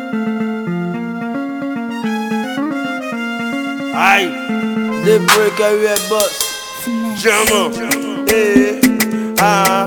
Aye, They break everywhere bus. German. Eh, ah,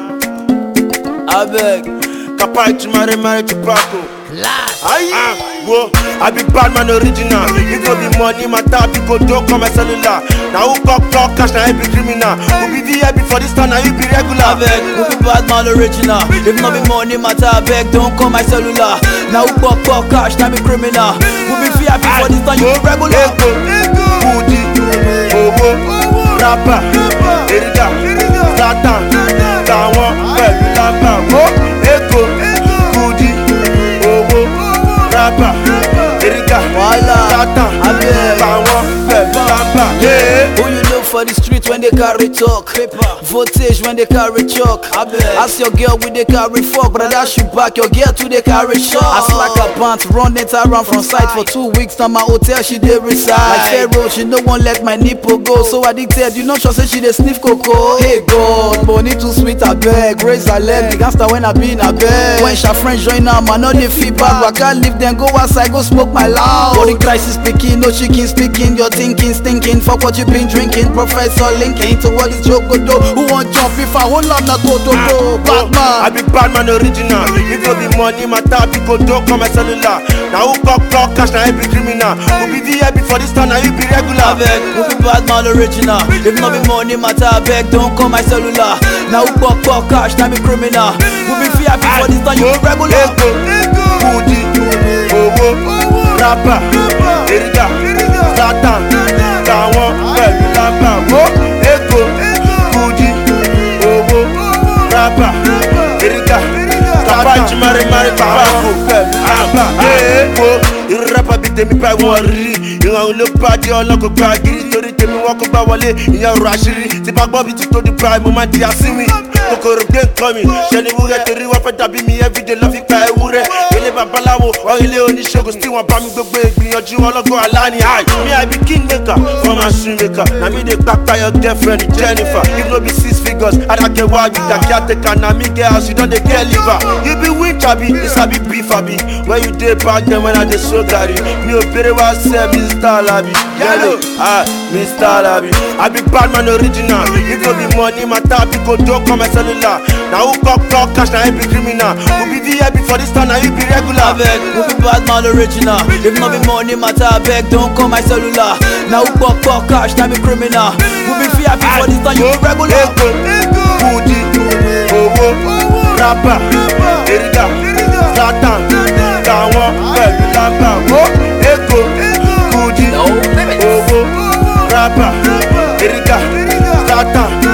I beg. Kapai to marry, marry to Paco. Aye, ah, whoa, I be bad man original. If no be money, my tap, you go don't call my cellular. Now who got clock cash, now you be criminal. Who be VIP for this time, now you be I regular. beg. Who be bad man original? If not be money matter, I beg. Don't call my cellular. Now who pop pop cash, now be criminal. Who be VIP for this time, you be regular. Ego, Kudi, owó, rapper, Erida, Zlatan, tàwọn pẹ̀lú lámbà. Wo Ego, Kudi, owó, rapper, Erida, Wàhálà, Zlatan, abeg. tàwọn pẹ̀lú lámbà. Yeah. Who you know for the street when they carry talk? Voltage when they carry chalk. Ask your girl with they carry fuck, but I dash you back. Your girl too they carry shot. I slack her pants, run it around from site for two weeks. Now my hotel she dey reside. Like Pharaoh, she no one let my nipple go. So addicted, you know sure say she dey sniff cocoa. Hey God, money too sweet I beg. Raise her leg, the gangster when I be in a bed. When she friends join am, I know they feel bad. But I can't leave them, go outside, go smoke my loud. Body crisis speaking, no chicken speaking. Your thinking, stinking. Fuck what you been drinking. Professor linking to what is joke go do. Who want jump if I hold on na go to go. I Batman. be bad man original. If no be money, my tap, you go don't call my cellular. Now who got clock cash, now you be criminal. Who be VIP for this time, now you be regular. I beg, who be bad man original? If not be money matter, I beg, don't call my cellular. Now who pop pop cash, now be criminal. Who be VIP for this time, you be regular. Ego, Kudi, owó, rapper, Erida, Zlatan, tàwọn pẹ̀lú lámbà. Wo Ego, Kudi, owó, rapper, Erida, Zlatan, Jimari Mari Pàpàkó pẹ̀lú lámbà. Wo irú rapper bíi tèmi báyìí wọ́n rí. Ìrànwọ́ ló bá dé ọlọ́kọ̀ gba gírí torí tèmi wọ́n kó gbá wọlé ìyẹn ọ̀rọ̀ àṣírí. Tí bá gbọ́ bí ti tó di prime, mo máa di àsínwìn. Kòkòrò gbé nǹkan mi, ṣe ni wúrẹ́ torí wọ́n fẹ́ dàbí mi everyday lọ́ fi pa ewúrẹ́. Ilé babaláwo, wọ́n ilé oníṣègùn tí wọ́n bá mi gbogbo ìgbìyànjú ọlọ́gbọ́n aláni high. Me I be king maker, for my shoe maker. Na me dey kpakpa your girlfriend Jennifer. If no be six figures, Adake wa you da caretaker. Na me get house, you don dey get liver. You be winch abi, you sabi beef abi. When you dey back then when I dey so garri. Mi ò bèrè wá sẹ́ Mr. Labi. Yellow, ah, Mr. Labi. I be bad man original. If no be money, my tap, you go don't call my cellular. Na who got clock cash, na him be criminal. Who be VIP for this time, na you be I regular. beg, who be bad man original? If not be money matter, I beg, don't call my cellular. Now who pop pop cash, now be criminal. Who be VIP for this time, you be regular. Ego, Kudi, owó, rapper, Erida, Zlatan, tàwọn pẹ̀lú lámbà. Wo Ego, Kudi, owó, rapper, Erida, Zlatan,